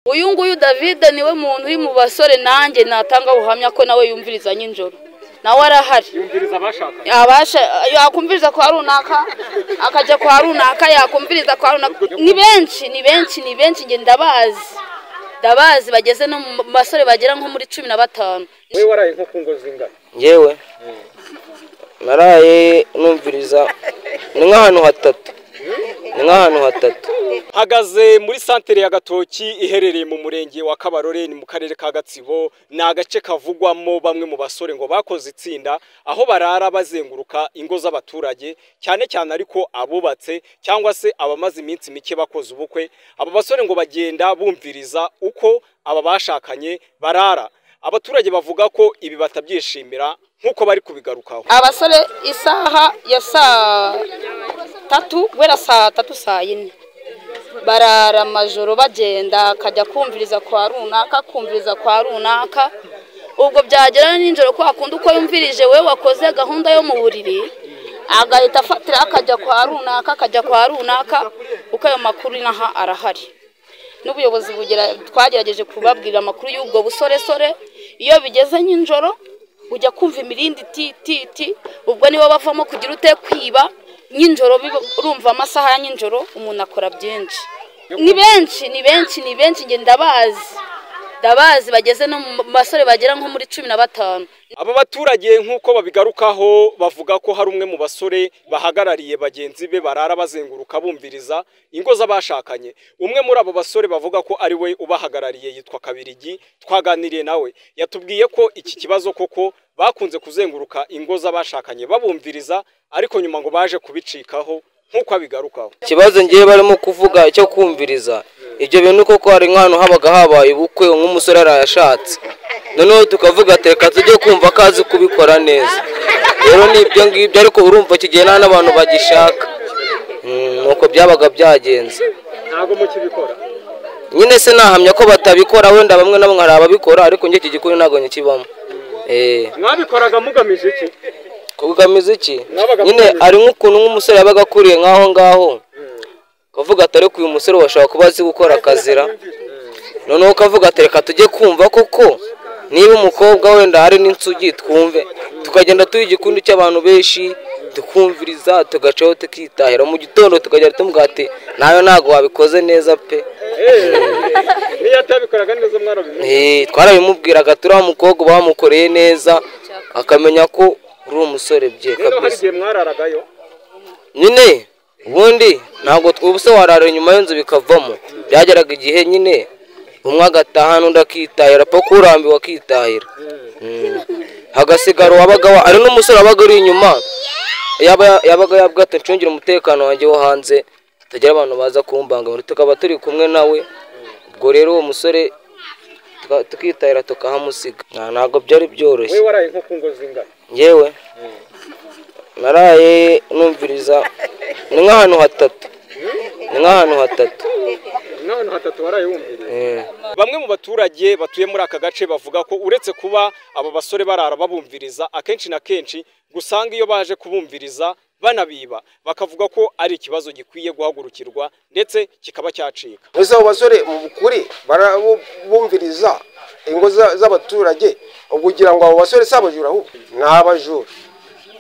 uyu nguyu David niwe muntu uri mu basore nanjye natanga ubuhamya ko nawe yumviriza nijoro nawe arahari yumviriza abashakanye abasha yakumviriza kwa runaka akajya kwa runaka yakumviriza kwa runaka ni benshi ni benshi ni benshi njye ndabazi ndabazi bageze no mu basore bagera nko muri cumi na batanu wowe waraye nko ku ngo zingana ngewe naraye numviriza ni nk'ahantu hatatu ni nk'ahantu hatatu hagaze muri santere ya gatoki iherereye mu murenge wa kabarore ni mu karere ka gatsibo ni agace kavugwamo bamwe mu basore ngo bakoze itsinda aho barara bazenguruka ingo z'abaturage cyane cyane ariko abubatse cyangwa se abamaze iminsi mike bakoze ubukwe aba basore ngo bagenda bumviriza uko aba bashakanye barara abaturage bavuga ko ibi batabyishimira nk'uko bari kubigarukaho abasore isaha ya saa tatu guhera saa tatu saa yine barara amajoro bagenda akajya kumviriza kwa runaka kumviriza kwa runaka ubwo byagera nijoro ko hakunda uko yumvirije we wakoze gahunda yo mu buriri agahita afatira akajya kwa runaka akajya kwa runaka kuko ayo makuru inaha arahari n'ubuyobozi bugira twagerageje kubabwira amakuru y'ubwo busoresore iyo bigeze nijoro ujya kumva imirindi ti ti ti ubwo nibo bavamo kugira ute kwiba nijoro urumva amasaha ya nijoro umuntu akora byinshi ni benshi ni benshi ni benshi njye ndabazi ndabazi bageze no mu basore bagera nko muri cumi na batanu aba baturage nk'uko babigarukaho bavuga ko hari umwe mu basore bahagarariye bagenzi be barara bazenguruka bumviriza ingo z'abashakanye umwe muri abo basore bavuga ko ari we ubahagarariye yitwa kabirigi twaganiriye nawe yatubwiye ko iki kibazo koko bakunze kuzenguruka ingo z'abashakanye babumviriza ariko nyuma ngo baje kubicikaho nk'uko abigarukaho ikibazo ngewe barimo kuvuga cyo kumviriza ibyo bintu koko hari nk'ahantu habaga habaye ubukwe nk'umusore yarayashatse noneho tukavuga teka tujye kumva ko azi kubikora neza rero ni ibyo ngibyo ariko urumva kigenda n'abantu bagishaka Mm, ni uko byabaga byagenze ntabwo mukibikora nyine se nahamya ko batabikora wenda bamwe na bamwe hari ababikora ariko njye iki gikoni ntabwo nkikibamo Eh. mwabikoraga mugamije iki kugamije iki Mwabaga nyine mugamije. hari nk'ukuntu nk'umusore yabaga akuriye nk'aho ngaho kavuga atari ko uyu musore washobora kuba azi gukora akazira noneho ukavuga ati reka tujye kumva koko niba umukobwa wenda hari n'insugi twumve tukagenda tuha igikundi cy'abantu benshi tukumviriza tugacaho tukitahira mu gitondo tukagenda tumubwira ati nawe ntabwo wabikoze neza pe niyo atabikoraga neza mwarabimenye Eh, twarabimubwiraga turi wa mukobwa uba wamukoreye neza akamenya ko uri umusore bye rero hari kabisa igihe mwararagayo nyine ubundi ntabwo twubuse warara inyuma y'inzu bikavamo byageraga igihe nyine umwe agataha n'undi akitahira paka urambiwe akitahira Mm. hagasigara uwabaga wa- hari n'umusore wabaga uri inyuma yaba yabaga yabwira ati ncungire umutekano wanjye wo hanze hatagira abantu baza kumbangamira tukaba turi kumwe nawe ubwo rero uwo musore tuka- tukitahira tukahamusiga Nta- ntabwo byari byoroshye wowe waraye nko ku ngo zingana ngewe naraye numviriza ni nk'ahantu hatatu ni nk'ahantu hatatu n'abantu hatatu waraye wumviriye Eh. bamwe mu baturage batuye muri aka gace bavuga ko uretse kuba aba basore barara babumviriza akenshi na kenshi gusanga iyo baje kubumviriza banabiba bakavuga ko ari ikibazo gikwiye guhagurukirwa ndetse kikaba cyacika mbese abo basore mu bukuri barabumviriza ingo za- z'abaturage ubwo ugira ngo abo basore si abajura ahubwo ni abajura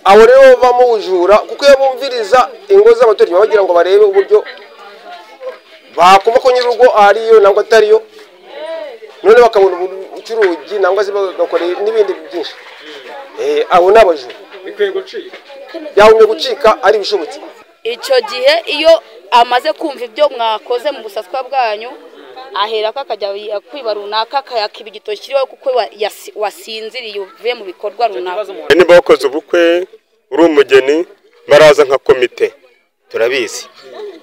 abo rero bavamo ubujura kuko iyo bumviriza ingo z'abaturage baba bagira ngo barebe uburyo bakumva ko nyir'urugo ariyo nangwa atariyo none bakabona ubucuruzi nangwa se bagakora n'ibindi byinshi Eh, abo ni abajura bikwiye gucika yahumye gucika ari ibishobotse icyo gihe iyo amaze kumva ibyo mwakoze mu busaswa bwanyu ahera ko akajya kwiba runaka akayakiba igitoki kiriho kuko wa- yasi- wasinziriye uvuye mu bikorwa runaka niba wakoze ubukwe uri umugeni baraza nka komite turabizi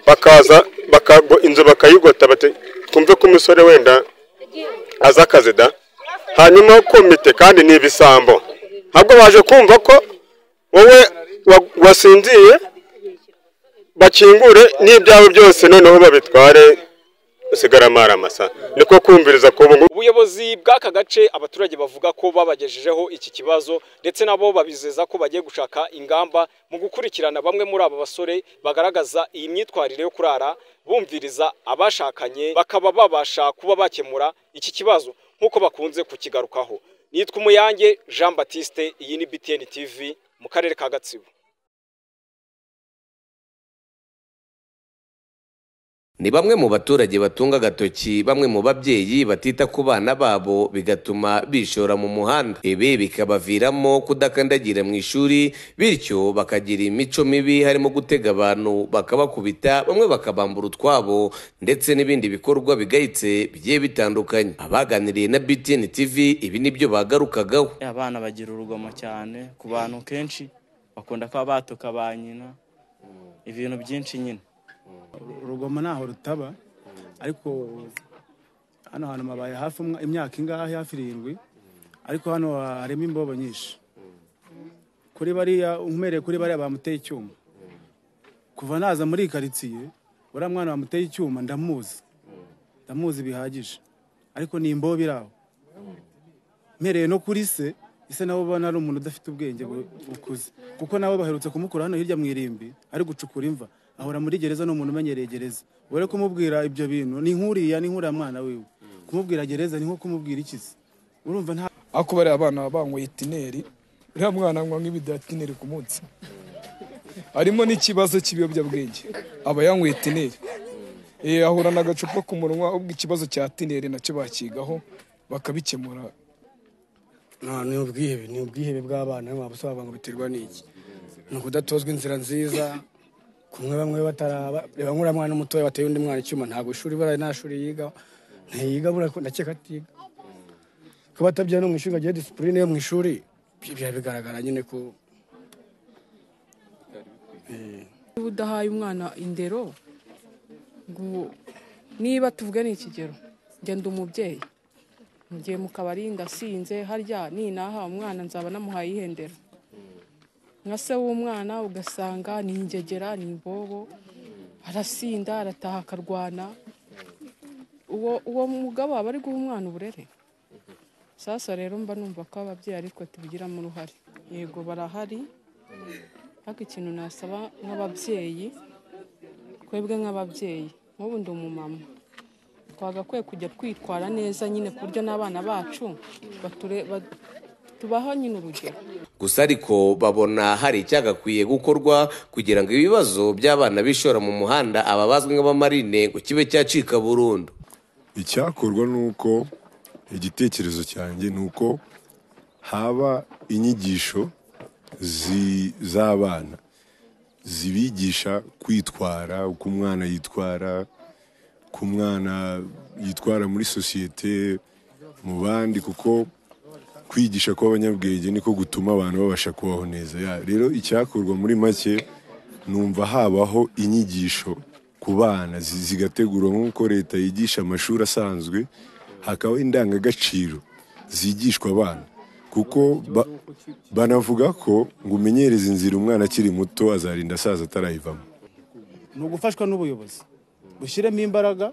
bakaza baka- inzu bakayigota bati twumve ko umusore wenda azi akazi da hanyuma komite kandi ni ibisambo ntabwo baje kumva ko wowe wa- wasinziye bakingure n'ibyawe byose noneho babitware usigara amaramasa niko kumviriza ko ubu ngubu ubuyobozi bw'aka gace abaturage bavuga ko babagejejeho iki kibazo ndetse nabo babizeza ko bagiye gushaka ingamba mu gukurikirana bamwe muri aba basore bagaragaza iyi myitwarire yo kurara bumviriza abashakanye bakaba babasha kuba bakemura iki kibazo nk'uko bakunze kukigarukaho nitwa umuyange jean batiste iyi ni btn tv mu karere ka gatsibo ni bamwe mu baturage batunga agatoki bamwe mu babyeyi batita ku bana babo bigatuma bishora mu muhanda ibi bikabaviramo kudakandagira mu ishuri bityo bakagira imico mibi harimo gutega abantu bakabakubita bamwe bakabambura utwabo ndetse n'ibindi bikorwa bigayitse bigiye bitandukanye abaganiriye na btn tv ibi nibyo bagarukagaho abana bagira urugomo cyane ku bantu kenshi bakunda kuba batuka ba nyina ibintu byinshi nyine urugomo ntaho rutaba ariko hano hantu habaye hafi umwa- imyaka ingahe hafi irindwi ariko hano harimo imbobo nyinshi kuri bariya unkumereye kuri bariya bamuteye icyuma kuva naza muri iyi karitsiye uriya mwana bamuteye icyuma ndamuzi ndamuzi bihagije ariko ni imbobo iri aho mpereye no kuri se ise nabo ubona ari umuntu udafite ubwenge bu- bukuze kuko nabo baherutse kumukura hano hirya mu irimbi ari gucukura imva ahora muri gereza ni umuntu umenyereye gereza bore kumubwira ibyo bintu ni nk'uriya ni nk'uriya mwana wiwe kumubwira gereza ni nko kumubwira ikizi urumva nta ariko bariya abana banywa itineri uriya mwana anywa nk'ibidatineri ku munsi harimo n'ikibazo cy'ibiyobyabwenge aba yanyweye itineri Eh, ahorana agacupa ku munwa ubwo ikibazo cya tineri nacyo bakigaho bakabikemura no, ni ubwihebe ni ubwihebe bw'abana nabo basobanura ngo biterwa n'iki ni ukudatozwa inzira nziza kumwe bamwe bataraba reba nk'uriya mwana mutoya bateye undi mwana icyuma ntabwo ishuri baraye nta shuri yiga ntiyiga buriya ko- ndakeka atiga kuba atabyaye no mu ishuri ngo agire disipurine yo mu ishuri byo byaba bigaragara nyine ko niba udahaye umwana indero ngo niba tuvuge ni ikigero njye ndi umubyeyi mugiye mu kabari ndasinze harya ninaha umwana nzaba namuhaye ihendera nka se w'umwana ugasanga ni ingegera ni imbobo arasinda arataha akarwana uwo uwo mugabo aba ari guha umwana uburere sasa rero mba numva ko ababyeyi ariko tubigiramo uruhare yego barahari ariko ikintu nasaba nk'ababyeyi twebwe nk'ababyeyi nk'ubu ndi umumama twagakwiye kujya twitwara neza nyine ku buryo n'abana bacu bature- ba- tubaha nyine urugero gusa ariko babona hari icyagakwiye gukorwa kugira ngo ibibazo by'abana bishora mu muhanda aba bazwi nk'abamarine ngo kibe cyacika burundu icyakorwa ni uko igitekerezo cyanjye ni uko haba inyigisho zi- z'abana zibigisha kwitwara uko umwana yitwara uko umwana yitwara muri sosiyete mu bandi kuko kwigisha kw'abanyabwenge niko gutuma abantu babasha kubaho neza Ya, rero icyakorwa muri make numva habaho inyigisho ku bana zi- zigategurwa nk'uko leta yigisha amashuri asanzwe hakabaho indangagaciro zigishwa abana kuko ba- banavuga ko ngo umenyereze inzira umwana akiri muto azarinda asaza atarayivamo ni ugufashwa n'ubuyobozi bushyiremo imbaraga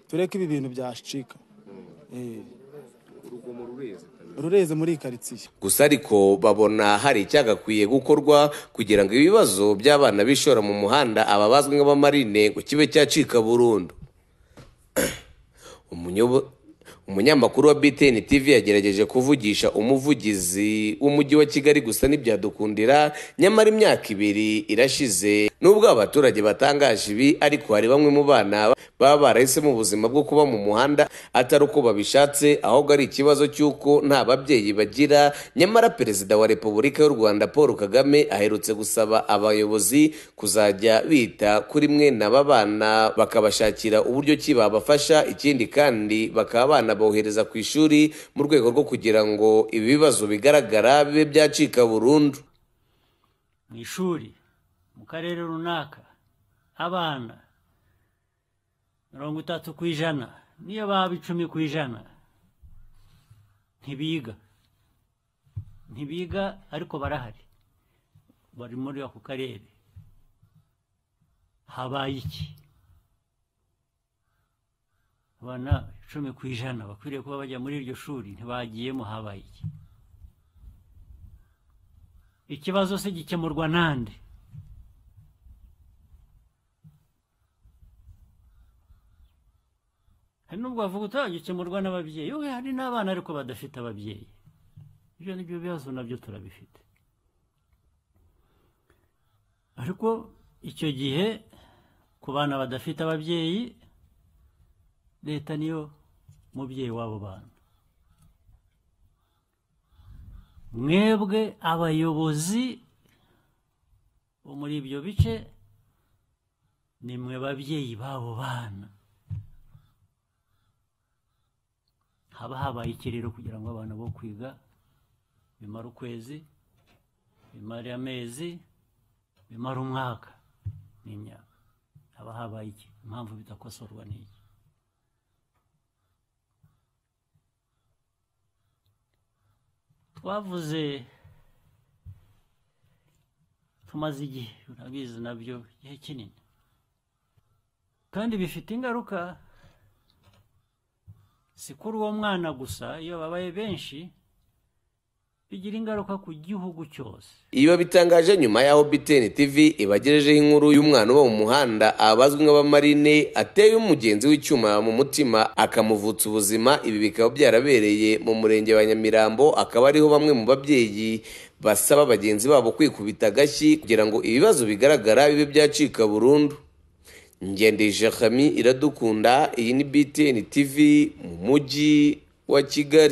tureke ibi bintu byacika rureze muri iyi karitsiye gusa ariko babona hari icyagakwiye gukorwa kugira ngo ibibazo by'abana bishora mu muhanda aba bazwi nk'abamarine ngo kibe cyacika burundu Umunyobo- umunyamakuru wa btn tv yagerageje kuvugisha umuvugizi w'umujyi wa kigali gusa ntibyadukundira nyamara imyaka ibiri irashize nubwo aba baturage batangaje ibi ariko hari bamwe mu bana baba barahisemo ubuzima bwo kuba mu muhanda atari uko babishatse ahubwo ari ikibazo cy'uko nta babyeyi bagira nyamara perezida wa repubulika y'u rwanda paul kagame aherutse gusaba abayobozi kuzajya bita kuri mwene aba bana bakabashakira uburyo ki babafasha ikindi kandi bakaba banabohereza ku ishuri mu rwego rwo kugira ngo ibi bibazo bigaragara bibe byacika burundu mu ishuri mu karere runaka abana mirongo itatu ku ijana niyo baba icumi ku ijana ntibiga ntibiga ariko barahari bari muri ako karere habaye iki abana icumi ku ijana bakwiriye kuba bajya muri iryo shuri ntibagiyemo habaye iki ikibazo se gikemurwa nande hari n'ubwo bavuga utagikemurwa n'ababyeyi yewe hari n'abana ariko badafite ababyeyi ibyo ni byo bibazo nabyo turabifite ariko icyo gihe ku bana badafite ababyeyi leta niyo mubyeyi w'abo bantu mwebwe abayobozi bo muri ibyo bice ni mwe babyeyi b'abo bana haba habaye ikiriro kugira ngo abana bo kwiga bimare ukwezi bimare amezi bimara umwaka n'imyaka haba habaye iki impamvu bidakosorwa n'iki twavuze tumaze igihe urabizi nabyo igihe kinini kandi bifite ingaruka si kuri uwo mwana gusa iyo babaye benshi bigira ingaruka ku gihugu cyose Iba bitangaje nyuma y'aho BTN TV ibagejejeho inkuru y'umwana uba mu muhanda abazwi nk'abamarine ateye umugenzi w'icyuma mu mutima akamuvutsa ubuzima ibi bikaba byarabereye mu murenge wa Nyamirambo akaba ariho bamwe mu babyeyi basaba bagenzi babo kwikubita agashyi kugira ngo ibibazo bigaragara bibe byacika burundu ngendesha Khami iradukunda iyi ni BTN TV mu mujyi wa Kigali